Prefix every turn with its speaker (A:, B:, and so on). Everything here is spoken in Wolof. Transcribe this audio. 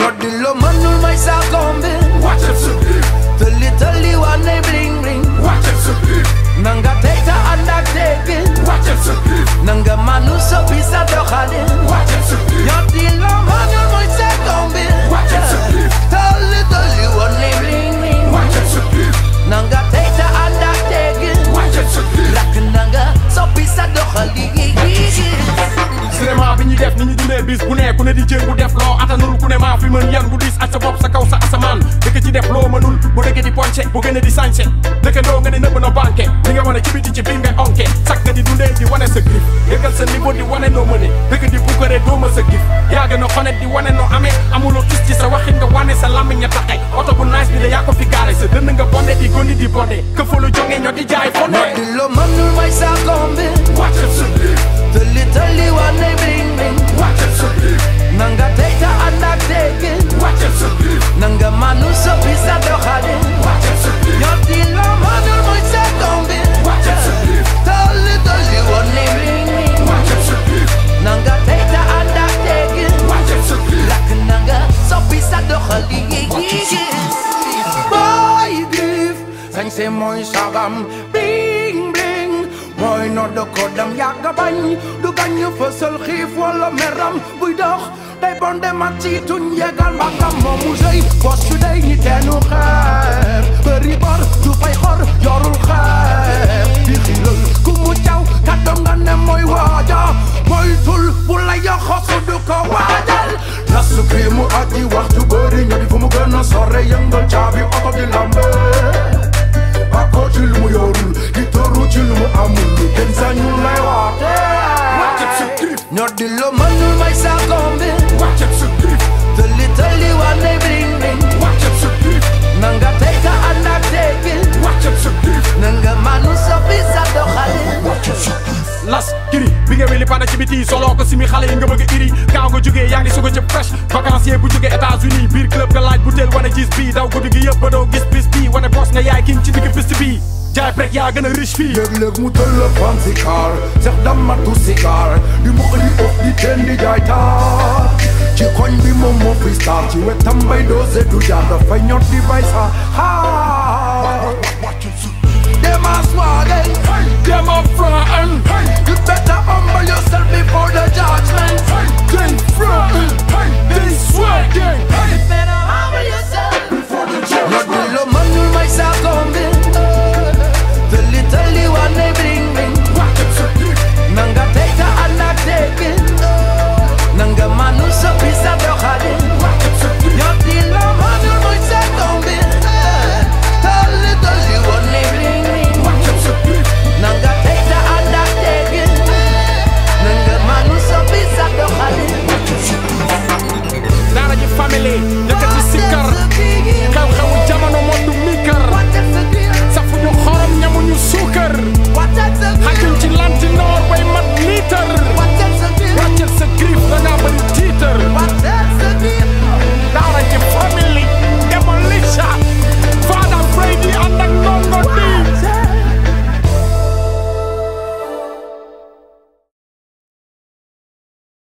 A: Nodilo mënul may sa kombi
B: wàccal sa biir
A: tëlli tëlli wane bling bling
B: wàccal sa biir
A: nanga tey ta ànd ak teggin
B: wàccal sa biir
A: nanga manu soppi sa doxalin
B: wàccal sa biir
A: Nodilo mënul may sa kombi
B: wàccal sa biir
A: tëlli tëlli wane bling bling
B: wàccal sa biir
A: nanga tey ta ànd ak teggin
B: wàccal sa biir
A: lakk nanga soppi sa doxalin
B: cinéma bi ñuy def ni ñu dundee bis bu ne ku ne di jéem bu def loo atanul ku ne maa fi mën yan bu diis ak sa bopp sa kaw sa asamaan dëkk ci def loo mënul bu dëkk di ponce bu gën a di sañse dëkk doo nga ne nëbb na banque li nga wane ci biti ci biir nga onke sak nga di dundee di wane sa grif yëgal sa niveau di wane noo mëne dëkk di bukkare doo ma sa gif yaa gën a xonet di wane noo amee amuloo tus ci sa waxin nga wane sa lammiñ ña taxe oto bu nice bi da yaa ko fi gaare sa dënn nga bonde di gondi di bonde këfalu jonge ñoo di jaay fonde
A: Nodilo mënul may sa kombi
B: wàccal sa biir
A: tëlli tëlli wane bling bling
B: wàccal sa biir
A: nanga tey ta ànd ak teggin
B: wàccal sa biir
A: nanga manu soppi sa doxalin
B: wàccal sa biir
A: Nodilo mënul may sa kombi
B: wàccal sa biir
A: tëlli tëlli wane bling bling
B: wàccal sa biir
A: nanga tey ta ànd ak teggin
B: wàccal sa biir
A: lakk nanga soppi sa doxalin boy grif sañse mooy sagam bling bling mooy nodd ko dam yàgga bañ du gañ fësal xiif wala meram buy dox day bonde mat ci tuñ yegal mbagam moomu sëy bos su day ñi teenu xeer bëri bor du fay xor yorul xeer di xiral ku mu caw kàddoom nga ne mooy waaja mooy tul bu la yoxosu du ko waajal nasu kii mu aji waxtu bëri ñoo di fu mu gën a sore yëngal caabi oto di lambe bako ci lu mu yorul di toru ci lu mu amul kenn sañul lay waate
B: wàccal sa grif
A: ñoo di lo mënul may sa kombi
B: wàccal sa grif
A: tëlli tëlli wane bling bling
B: wàccal sa grif
A: nanga tey ta ànd ak teggin
B: wàccal sa grif
A: nanga manu soppi sa doxalin
B: wàccal sa grif las kiri bi nga weli pada ci biti solo ko simi xale yi nga bëgg a iri kaaw nga jógee yaa ngi suga ci fresh vacancier bu jógee États-Unis biir club nga laaj butéel wane gis bii daw guddi gi yëpp ba doo gis bis bii wane boss nga yaay king ci digg piste bii jaay prek yaa gën a riche fii
A: léeg-léeg mu tëll fancy car sex damatu cigar di mu di of di ten di jaay taar ci koñ bi moom moo fi star ci wetam bay doose du jaar dafay ñot di bay sa haar
B: wàccal sa
A: dem a swagel
B: dem a front
A: you better humble yourself before the judgment
B: then front